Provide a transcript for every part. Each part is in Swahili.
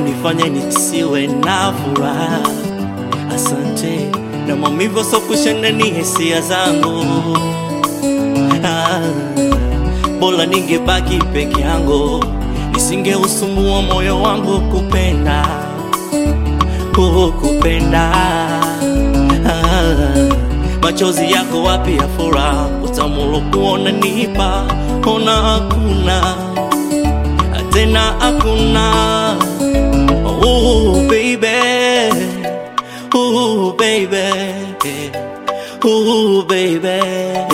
kunifanya nisiwe na furaha. Asante na maumivu so kushana ni hisia zangu. Ah, bora ningebaki peke yangu, nisingeusumbua moyo wangu kupenda kukupenda. Ah, machozi yako wapi ya furaha, utamu kuona nipa, ona hakuna tena hakuna. Oh baby, oh baby, oh baby,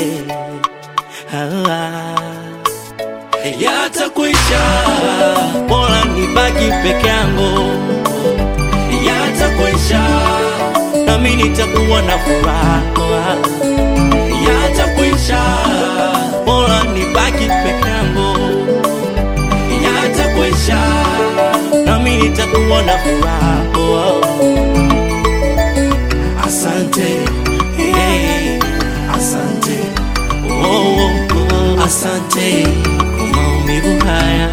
ah. Yatakwisha, bora nibaki peke yangu. Yatakwisha, nami nitakuwa na furaha. Yatakwisha, bora nibaki peke yangu. Yatakwisha, nami nitakuwa na furaha. Asante, hey, asante, oh, oh, asante kwa maumivu haya.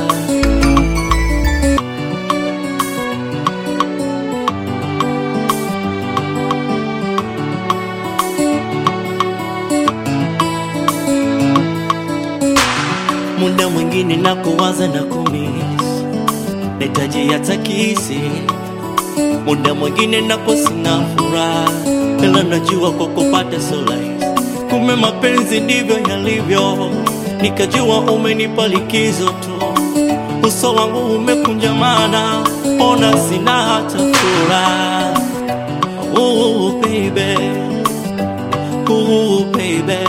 Muda mwingine nakuwaza na kumiss, nahitaji hata kisi. Muda mwingine napo sina furaha, ila najua kwa kupata so rahisi. Kumbe mapenzi ndivyo yalivyo, nikajua umenipa likizo tu. Uso wangu umekunjamana, ona sina hata furaha. Oh baby, oh baby,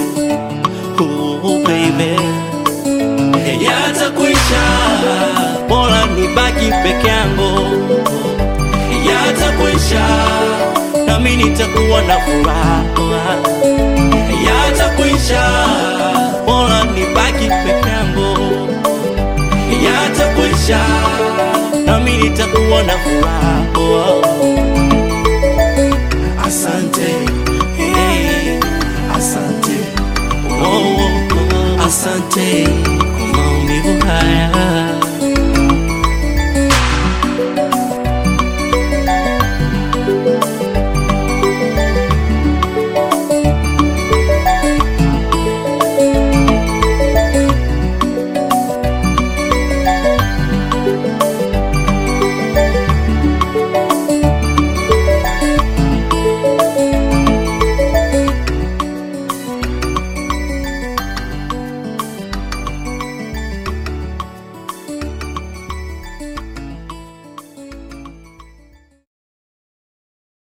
oh baby yatakwisha, bora nibaki peke yangu. Yatakwisha, nami nitakuwa na furaha. Yatakwisha, bora nibaki peke yangu. Yatakwisha, nami nitakuwa na furaha.